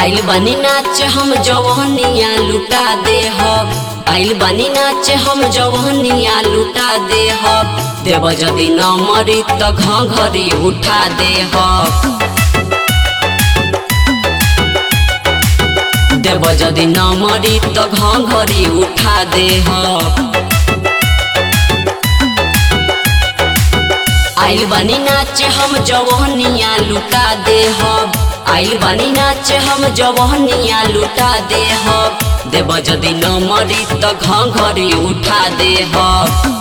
आइल बनी नाच हम जवहनिया लुटा दे हब आइल बनी नाच हम जवहनिया लुटा दे हब देव जदि न मरी त घरी उठा दे हब देव जदि न मरी त घरी उठा दे हब आइल बनी नाच हम जवहनिया लुटा दे हब आइल बनी नाच हम जवहनिया लुटा दे हब देव जदि न मरी त घरी उठा दे हब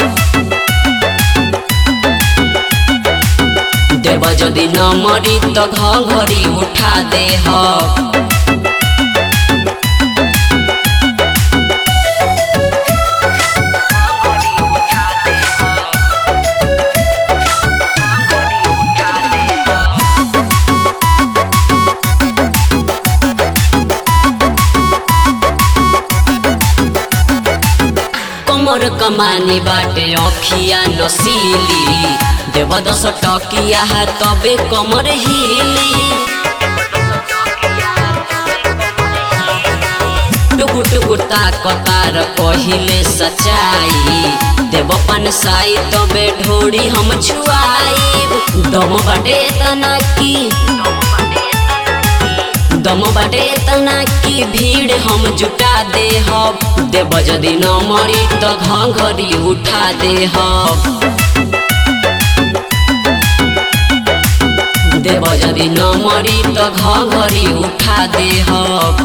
देव जदि न मरी त घरी उठा दे हब कमर कमानी बाटे अखिया नसीली देव दस टकिया है तबे कमर हिली टुकु टुकु ताकतार पहिले सचाई देव पान साई तबे ढोड़ी हम छुआई दम बाटे तना की दम बाटे तना की भीड़ हम जुटा दे हब देव जदि न मरी त घरी उठा दे हब देव जदि न मरी त घरी उठा दे हब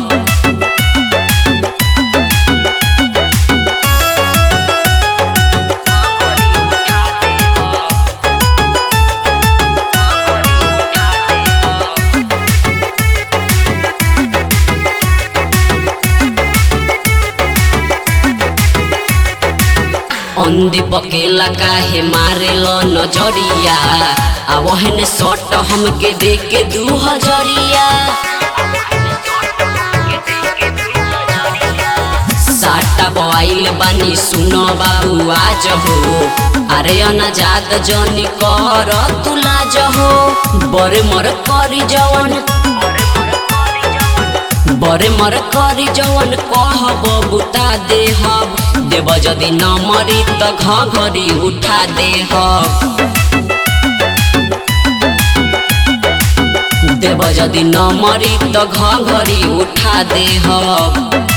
अंधी पकेला काहे मारेल नजरिया आ वहने सट हमके दे के दू हजरिया साटा बवाइल बानी सुनो बाबू आज हो अरे अनाजात जनी कर तुलाज हो बरे मर करी जवन बरे मर करी जवन कहब बुता दे हब देव जदि न मरी त घरी उठा दे हब देव जदि न मरी त घरी उठा दे हब